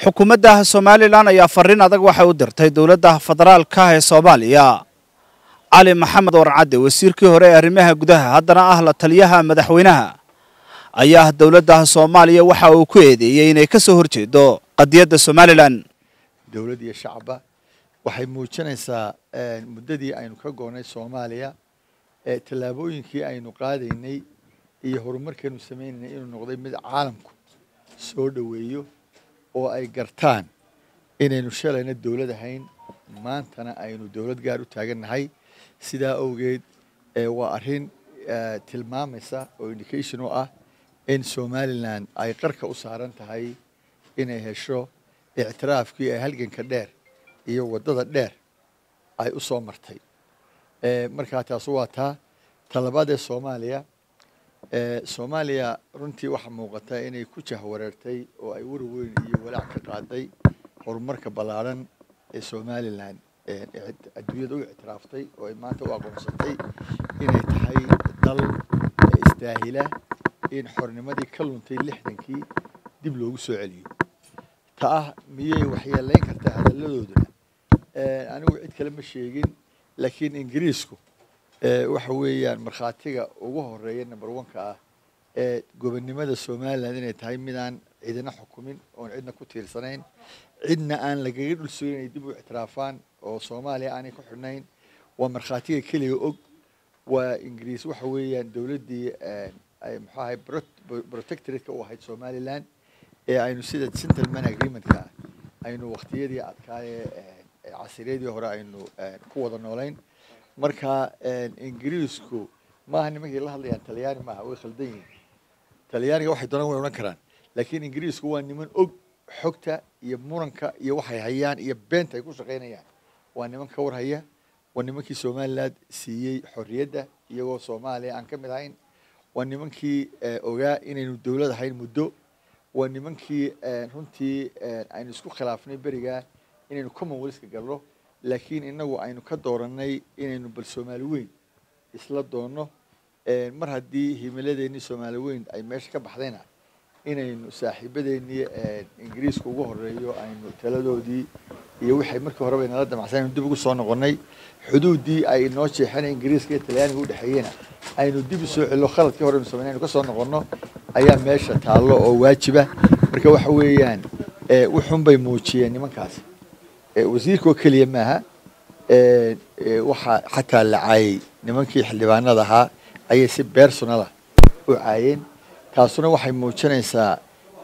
xukuumadda somalilan ayaa fariin adag waxay u dirtay dowladda federaalka ee soomaaliya cali maxamed warcadde wasiirkii hore ee arrimaha gudaha haddana ah la taliyaha madaxweynaha ayaa dowladda soomaaliya waxa uu ku eedeeyey inay ka soo horjeedo qadiyadda somalilan dowlad iyo shacba waxay muujinaysaa muddadii aynu ka goonnay soomaaliya ee tallaabooyinkii aynu qaadaynay iyo horumarkeenu sameynaynay inuu noqday mid caalamku soo dhoweeyo oo ay gartaan inaynu shalayna dowlad ahayn maantana aynu dowlad gaar u taagannahay sidaa awgeed waa arrin tilmaamaysa oo indication u ah in somalilan ay qarka u saaran tahay inay hesho ictiraafkii ee halganka dheer iyo waddada dheer ay u soo martay markaa taasu waa taa talabaad ee soomaaliya soomaaliya runtii waxaa muuqata inay ku jahwareertay oo ay war weyn iyo walaac ka qaaday horumarka ballaadhan ee somalilan adduunyada u ictiraaftay oo ay maanta u aqoonsatay inay tahay dal istaahila in xornimadii ka luntay lixdankii dib loogu soo celiyo ta ah miyay waxyeelayn kartaa hadalladooduna anigu cid kale ma sheegin laakiin ingiriisku waxa weeyaan markhaatiga ugu horeeya number one-ka ah ee gobonnimada somalilan inay tahay midaan cidina xukumin oon cidna ku tiirsanayn cidna aan lagaga dhul sugin inay dib u ictiraafaan oo soomaaliya aanay ku xidhnayn waa markhaatiga keliga og waa ingiriis waxa weeyaan dowladdii muxuu ahay protectorate-ka u ahayd somalilan ee aynu sida gentleman agreement-ka ah aynu waqtiyadii adkaaye casiriyadii hore aynu ku wada noolayn marka ingiriisku maaha nimankii la hadlayaan talyaani maaha way khaldan yihiin talyaaniga waxay doonaan way odhan karaan laakiin ingiriisku waa niman og xogta iyo muranka iyo waxay hayaan iyo beenta ay ku shaqaynayaan waa niman ka war haya waa nimankii somaliland siiyey xorriyadda iyagoo soomaaliya aan ka mid ahayn waa nimankii ogaa inaynu dowlad ahayn muddo waa nimankii runtii aynu isku khilaafnay berigaa inaynu commonwealthka galno laakiin inagu aynu ka doorannay inaynu bal soomaali weyn isla doonno mar haddii himiladeennii soomaali weyn ay meesha ka baxdayna inaynu saaxiibadeennii ingiriiska ugu horeeyo aynu taladoodii iyo wixay markii horeba inala damacsan aynu dib ugu soo noqonnay xuduuddii ay inoo jeexeen ingiriiska iyo talyaaniga udhexeeyena aynu dib u soo celino khaladkii hore aynu sameyn aynu ka soo noqonno ayaa meesha taallo oo waajiba marka waxa weeyaan wuxun bay muujiyeen nimankaasi wasiirkoo keliya maaha waxaa xataa la caayey nimankii xildhibaanada ahaa ayay si bersonala u caayeen taasuna waxay muujinaysaa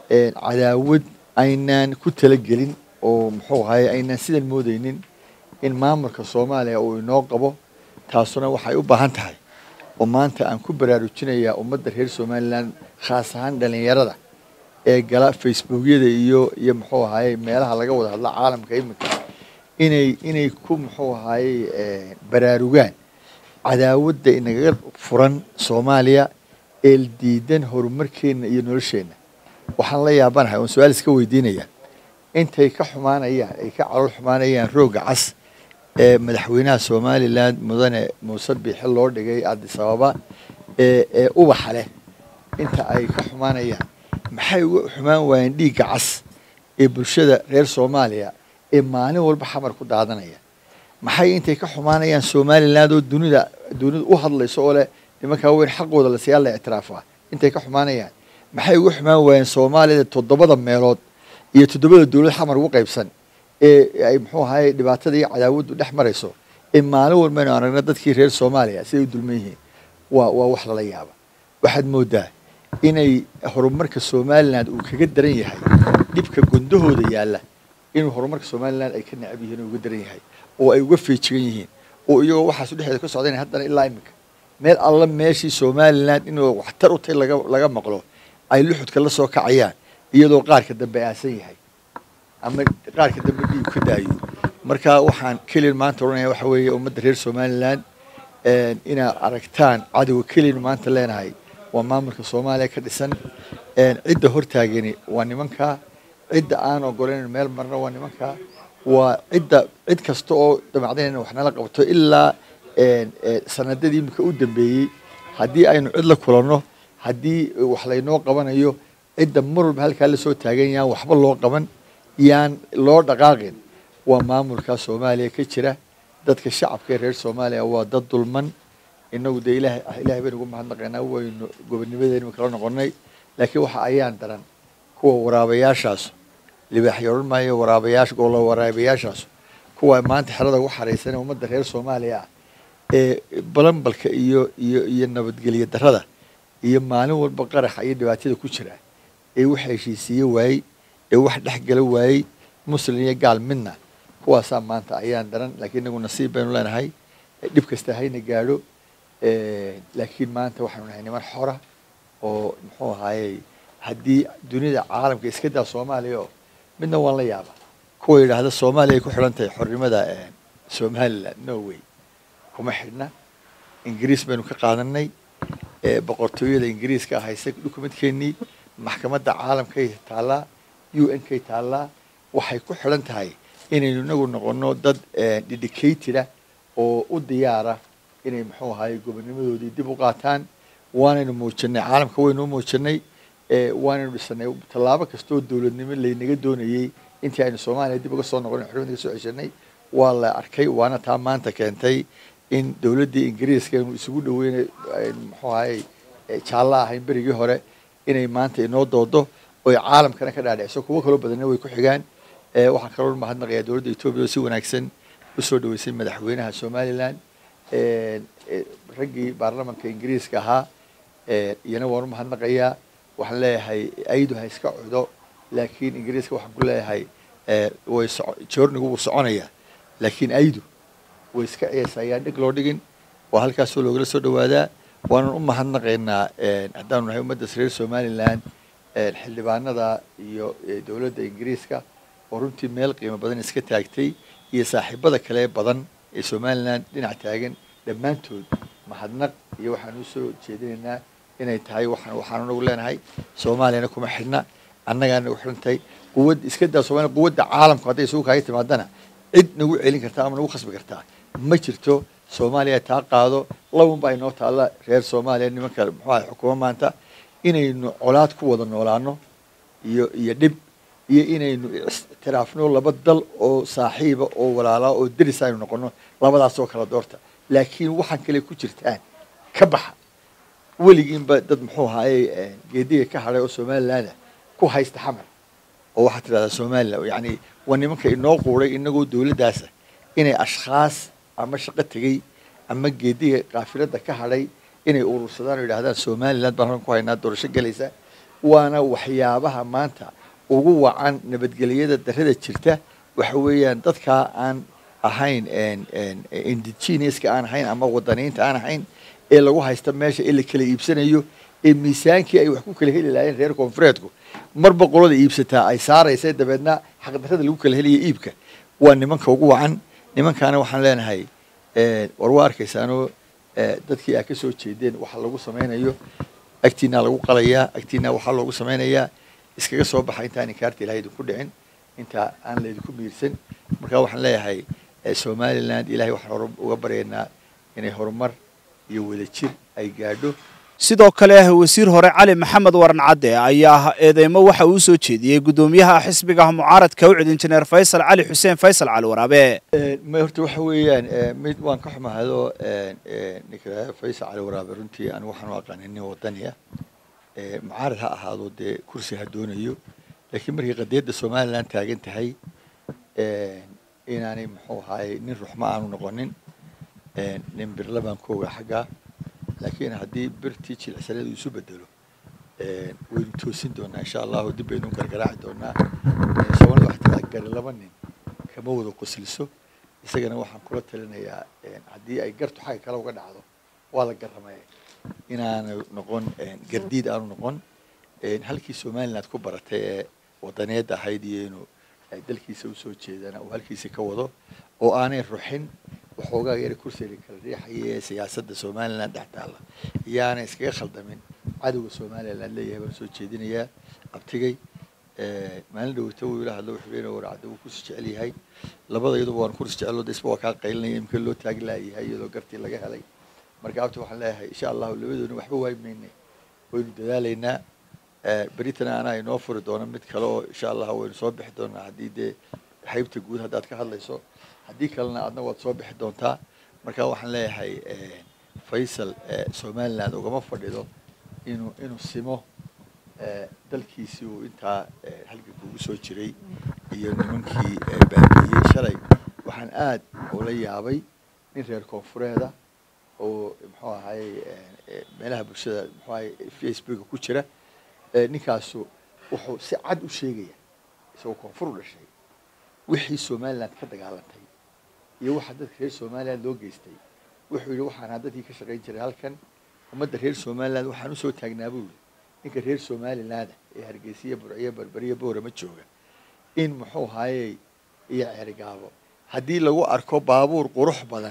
cadaawad aynaan ku talagelin oo muxuu ahaye aynaan sidan moodeynin in maamulka soomaaliya uu inoo qabo taasuna waxay u baahan tahay oo maanta aan ku baraarujinayaa ummadda reer somalilan khaas ahaan dhalinyarada ee gala facebookyada iyo iyo muxuu ahaye meelaha laga wada hadla caalamka iminka inay inay ku muxuu ahaye baraarugaan cadaawadda inagaga furan soomaaliya ee diidan horumarkeenna iyo nolosheenna waxaan la yaabanahay oon su-aal iska weydiinaya intay ka xumaanayaan ay ka calool xumaanayaan roogga cas ee madaxweynaha somalilan mudane muuse biixi loo dhigay addis ababa ee ee ubaxa leh inta ay ka xumaanayaan maxay uga xumaan waayeen dhiigga cas ee bulshada reer soomaaliya ee maalin walba xamar ku daadanaya maxay intay ka xumaanayaan somaliland oo dunida dunida u hadlayso oo leh nimankaa weyn xaqooda la siyaa la ictiraafaa intay ka xumaanayaan maxay uga xumaan waayeen soomaaliyada toddobada meelood iyo toddobada dowlad xamar ugu qaybsan ee ay muxuu ahaye dhibaatada iyo cadaawaddu dhex marayso ee maalin walba aynu aragna dadkii reer soomaaliya siday u dulman yihiin waa waa wax lala yaaba waxaad moodaa inay horumarka somaliland uu kaga daran yahay dhibka gundahooda yaalla inuu horumarka somaliland ay ka necab yihiin oo uga daran yahay oo ay uga feejigan yihiin oo iyagoo waxaasu dhexdeeda ka socdayna haddana ilaa iminka meel alla meeshii somaliland inuu waxtar u tahay laga laga maqlo ay luxudka la soo kacayaan iyadoo qaarka dambe aasan yahay ama qaarka dambe dhiig ka daayo marka waxaan keliyan maanta odhanaya waxa weeye ummadda reer somaliland inaad aragtaan cadowga keliyan maanta leenahay waa maamulka soomaaliya ka dhisan cidda hortaagani waa nimankaa cidda aan ogoleyn meel marna waa nimankaa waa cidda cid kasta oo damacdanayna wax nala qabto ilaa sanadadii imika u dambeeyey haddii aynu cid la kulanno haddii wax laynoo qabanayo cidda mar walba halkaa lasoo taagan yahaan waxba loo qaban yaan loo dhaqaaqin waa maamulka soomaaliya ka jira dadka shacabka ee reer soomaaliya waa dad dulman inagu dee ilahay ilahay baynu ugu mahadnaqaynaa waynu gobonimadeenu kala noqonay laakiin waxa ayaan daran kuwa waraabayaashaas libaaxyo odhan maayo waraabayaasha golo waraabayaashaas kuwa maanta xerada ugu xaraysan ee ummadda reer soomaaliya ah ee balanbalka iyo iyo iyo nabadgelyo darrada iyo maalin walba qaraxa iyo dhibaatada ku jira ee wax heshiisiiye waayey ee wax dhexgala waayey muslim iyo gaal midna kuwaasaa maanta ayaan daran laakiin inagu nasiib baynu leenahay dhib kasta hayna gaadho laakiin maanta waxaynu nahay niman xora oo muxuu ahaayey haddii dunida caalamka iska daa soomaaliya oo midna waan la yaaba kuwa yidhaahda soomaaliya ay ku xidhan tahay xornimada somaliland no way kuma xidhna ingiriis baynu ka qaadanay boqortooyada ingiriiska hayse dukumentkeenii maxkamadda caalamkay taallaa u n kay taallaa waxay ku xidhan tahay inaynu inagu noqono dad dedicateda oo u diyaara inay muxuu ahaayey gobonimadoodii dib u qaataan waanaynu muujinay caalamka waynu u muujinay waanaynu dhisanay tallaabo kastoo dowladnimo laynaga doonayey intii aynu soomaaliya dib uga soo noqon xurmada ka soo ceshanay waa la arkay waana taa maanta keentay in dowladdii ingiriiska aynu isugu dhaweynay muxuu ahaayey jaallo ahayn berigii hore inay maanta inoo doodo oy caalamkana ka dhaadhiciso kuwo kaloo badanna way ku xigaan waxaan kaloo mahadnaqayaa dowladda etoobiya oo si wanaagsan usoo dhaweysay madaxweynaha somaliland raggii baarlamanka ingiriiska ahaa iyana waan u mahadnaqayaa waxaan leeyahay aydu ha iska cudo laakiin ingiriiska waxaan ku leeyahay way joornigu wuu soconayaa laakiin aydu way iska ciyaysaa ayaan dhig loo dhigin waa halkaasoo loogala soo dhawaadaa waanan u mahadnaqaynaa haddaanu nahay ummadda reer somaliland xildhibaanada iyo dowladda ingiriiska oo runtii meel qiimo badan iska taagtay iyo saaxiibada kale badan ee somaliland dhinac taagan dhammaantood mahadnaq iyo waxaan usoo jeedinaynaa inay tahay waxaan waxaanu nagu leenahay soomaaliyana kuma xidhna annagaana nagu xidhan tahay quwad iska daa somalia quwadda caalamku hadday isugu kaaga timaadana cid nagu celin kartaa ama nagu khasbi kartaa ma jirto soomaaliya taa qaado laban baa inoo taalla reer soomaaliya nimanka muxuu ahay xukuumo maanta inaynu colaad ku wada noolaano iyo iyo dhib iyo inaynu istiraafno laba dal oo saaxiiba oo walaalaa oo deris aynu noqono labadaasoo kala doorta laakiin waxaan kale ku jirtaan ka baxa weligiinba dad muxuu ahaayey geediga ka hadhay oo somaliland ku haysta xamar oo waxaad tidhahdaa somaliland yacni waa nimanka inoo quuray inagoo dowladdaasa inay ashkhaas ama shaqo tegey ama geediga kaafilada ka hadhay inay urursadaan oo yidhahdaan somaliland baan halkan ku haynaa doorasho gelaysa waana waxyaabaha maanta ugu wacan nabadgelyada darrada jirta waxa weeyaan dadkaa aan ahayn indigeneska aan ahayn ama wadaniinta aan ahayn ee lagu haysta meesha ee la kala iibsanayo ee miisaankii ay wax ku kala heli lahaayeen reer koonfureedku marba qolada iibsataa ay saaraysa dabeedna xaqdarrada lagu kala helaya iibka waa nimanka ugu wacan nimankaana waxaan leenahay war waa arkaysaanoo dadkii aa ka soo jeedeen waxa lagu samaynayo agtiinaa lagu qalayaa agtiinaa waxaa loogu samaynayaa iskaga soo baxa intaan inkaarta ilahay idinku dhicin intaa aan laydinku miirsan marka waxaan leeyahay somaliland ilahay waxaan hor uga baryaynaa inay horumar iyo wadajir ay gaadho sidoo kale wasiir hore cali maxamed waran cadde ayaa eedeymo waxa uu soo jeediyey guddoomiyaha xisbiga mucaaradka ucid injineer faysal cali xuseen faysal cali waraabe ma horta waxa weeyaan mid waan ka xumahado ninka faysal cali waraabe runtii anigu waxaan u aqaanay nin wadaniya mucaarad ha ahaado dee kursi ha doonayo laakiin markay qadiyadda somaliland taagan tahay inaanay muxuu ahaayey nin ruxma aanu noqonin nin birla baan ku ogaa xaggaa laakiin haddii birtii jilicsaneed uu isu bedelo waynu toosin doonaa insha allahu dib baynu gargaraaci doonaa soomaalida waxaa tiraa gari laba nin kama wada qosliso isagana waxaan kula talinayaa haddii ay gartu xagga kale uga dhacdo waa la garamaya inaanu noqon gardiid aanu noqon halkii somaliland ku baratay ee wadaneed ahayd iyo inuu dalkiisa usoo jeedana uu halkiisa ka wado oo aanay ruxin waxoogaa yara kursiga kala riixaya ee siyaasadda somaliland dhex taalla iyaana iskaga khaldamin cadowga somaliland leeyahay baan soo jeedinayaa abtigay maalin dhawata wuu ila hadlo wuxuu leeyahay warcadda wuu kursi jecel yahay labada iyaduba waan kursi jecel de isba waa kaa qaylinaya imka loo taagi laayahay iyadoo gartii laga helay marka abti waxaan leeyahay insha allahu labadoona waxba waayi mayne waynu dadaalaynaa beritana anaa inoo furi doono mid kale oo insha allah waynu soo bixi doonaa haddii dee haybta guud haddaad ka hadlayso haddii kalena adna waad soo bixi doontaa marka waxaan leeyahay faysal somaliland ugama fadhido inuu inuu simo dalkiisii uu intaa halganka ugu soo jiray iyo nimankii baabiiyey shalay waxaan aad ula yaabay nin reer koonfureeda oo muxuu ahaye meelaha bulshada muxuu ahaye facebooka ku jira ninkaasu wuxuu si cad u sheegaya isagoo koonfur u dhashay wixii somaliland ka dagaalantay iyo waxa dadka reer somaliland loo geystay wuxuu yidhi waxaan ahaa dadkii ka shaqayn jiray halkan ummadda reer somaliland waxaan usoo taagnaa buu yidhi ninka reer somaliland ee hargeysiya burciyo berberiya boorama jooga in muxuu ahaayey iyo ceerigaabo haddii lagu arko baabuur qurux badan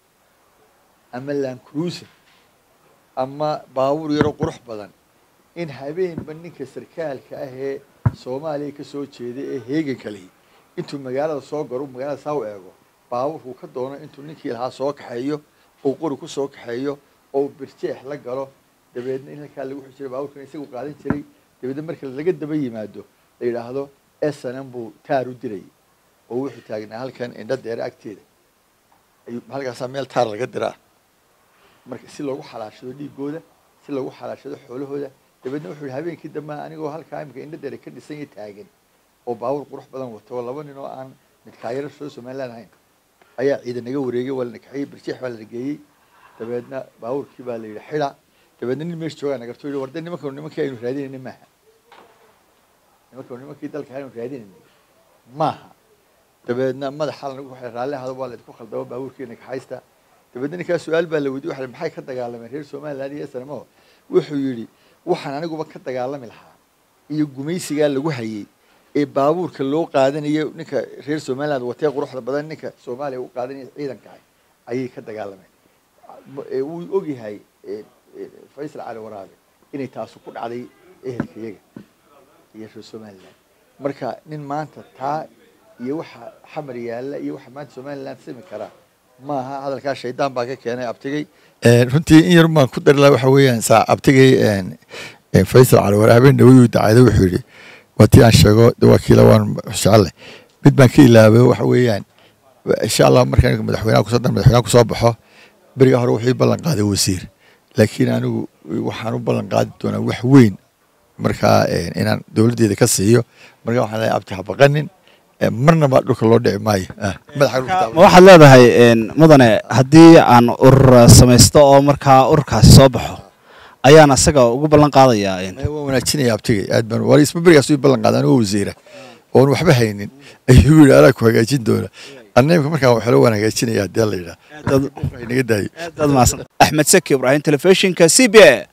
ama land cruiser ama baabuur yaro qurux badan in habeenba ninka sarkaalka ah ee soomaaliya ka soo jeeda ee heeganka lihi intuu magaalada soo garo magaalada saa u eego baabuurkuu ka doono intuu ninkii lahaa soo kaxeeyo oo qori ku soo kaxeeyo oo birjeex la galo dabeedna in halkaa lagu xijiro baabuurkan isagu qaadan jiray dabeedna marka laga daba yimaado la yidhaahdo snm buu taar u dirayay oo wuxuu taagnaa halkan indho deere agteeda ayuu halkaasaa meel taar laga diraa marka si loogu xalaashado dhiigooda si loogu xalaashado xoolahooda dabeedna wuxuu yihi habeenkii dambe anigoo halkaa imika indho deere ka dhisan iyo taagan oo baabuur qurux badan wato oo laba nin oo aan midkaayaro soo somaliland ahayn ayaa ciidan naga wareegay waa la nakaxiyey birjeex baa la nageeyey dabeedna baabuurkii baa la yidhi xida dabeedna nin meesha joogaa nagarto yidhi warde nimanka nimankii aynu raadinayna maaha nimanka nimankii dalka aynu raadinayna maaha dabeedna madaxa lanagu waxay raalli ahado waa la idinku khaldamo baabuurkii nakaxaysta dabeedna ninkaa su-aal baa la weydiye waxa maxay ka dagaalameen reer somaliland iyo snmo wuxuu yidhi waxaan aniguba ka dagaalami lahaa iyo gumaysigaa lagu hayey ee baabuurka loo qaadanayo ninka reer somaliland watee quruxda badan ninka soomaaliya u qaadanaya ciidanka ah ayay ka dagaalameen wuu ogyahay faysal cali waraabe inay taasu ku dhacday ehelka iyaga iyo reer somaliland marka nin maanta taa iyo waxa xamar yaalla iyo waxa maanta somaliland simi karaa maaha hadalkaa shaydaan baa ka keenay abtigay runtii in yar baan ku dari laha waxa weeyaan saa abtigay faysal cali waraabe dhawayuu dacayda wuxuu yidhi waa tii aan sheego wakiila waan jecelle mid baan ka ilaabay waxa weeyaan insha allah markaan madaxweynaha kusoo dan madaxweynaha kusoo baxo beriga hore wuxuu ballan qaaday wasiir laakiin anigu waxaan u ballan qaadi doonaa wax weyn markaa inaan dowladdeeda ka siiyo marka waxaan leeyahay abti ha baqanin marnaba dhulka loo dhici maayo ma waxaad leedahay mudane haddii aan urur samaysto oo markaa ururkaasi soo baxo ayaan asaga ugu ballan qaadayaa waan wanaajinaya abtigay aad baan war isma berigaas u ballan qaada anigoo wasiira oon waxba haynin ayuu yidhi anaa ku hagaajin doona annimka markaan waxlo waan hagaajinaya haddii la yidhaha naga daayo axmed saki ibraahim telefishinka c b a